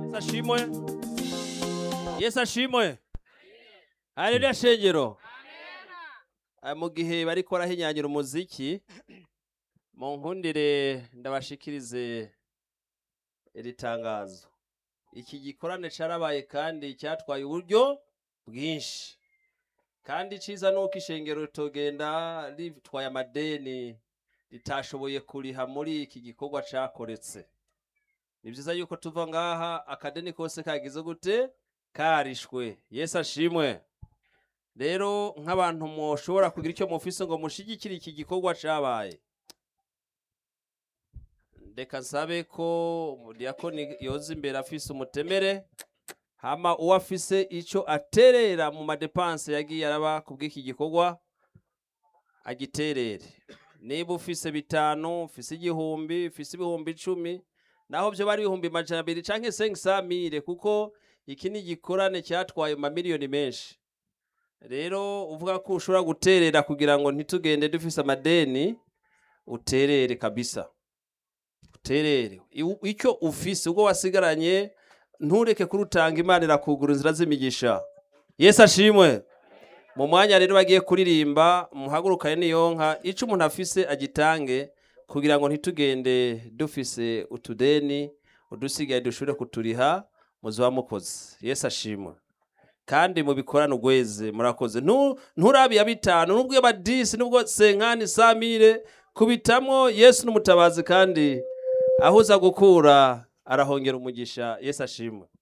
yesu ashimwe yesu ashimwe haleluya shengero Ah, mu gihe bariko barahinyanyura umuziki mu nkundire ndabashikirize iri tangazo iki gikorane carabaye kandi cyatwaye uburyo bwinshi kandi iciza nuko ishengero ritogenda ritwaye amadeni ritashoboye kuriha muri iki gikorwa cakoretse ni vyiza yuko tuva ngaha akadeni kose kagize gute karishwe yesu ashimwe rero nk'abantu mwoshobora kugira icyo mufise ngo mushigikire iki gikorwa cabaye reka nsabe ko umudiyakoni yoza imbere afise umutemere hama uwo afise ico aterera mu madepanse yagiye araba ku bw'iki gikorwa agiterere niba ufise bitanu ufise igihumbi ufise ibihumbi icumi naho vyo bari ibihumbi majana abiri canke sengisamire kuko iki ni igikorane cyatwaye mu mamiliyoni menshi rero uvuga ko ushobora guterera kugira ngo ntitugende dufise amadeni uterere kabisa uterere Iw- icyo ufise ubwo wasigaranye ntureke kurutanga imana irakugura inzira z'imigisha yesu ashimwe mu mwanya rero bagiye kuririmba muhagurukane niyo nka ico umuntu afise agitange kugira ngo ntitugende dufise utudeni udusigaye dushobore kuturiha muzoba mukoze yesu ashimwe kandi mubikorane ugweze murakoze Ntu- nturabe iya bitanu nubwo iya badisi nubwo senkani samire kubitamwo yesu n'umutabazi kandi aho uza gukura arahongera umugisha yesu ashimwe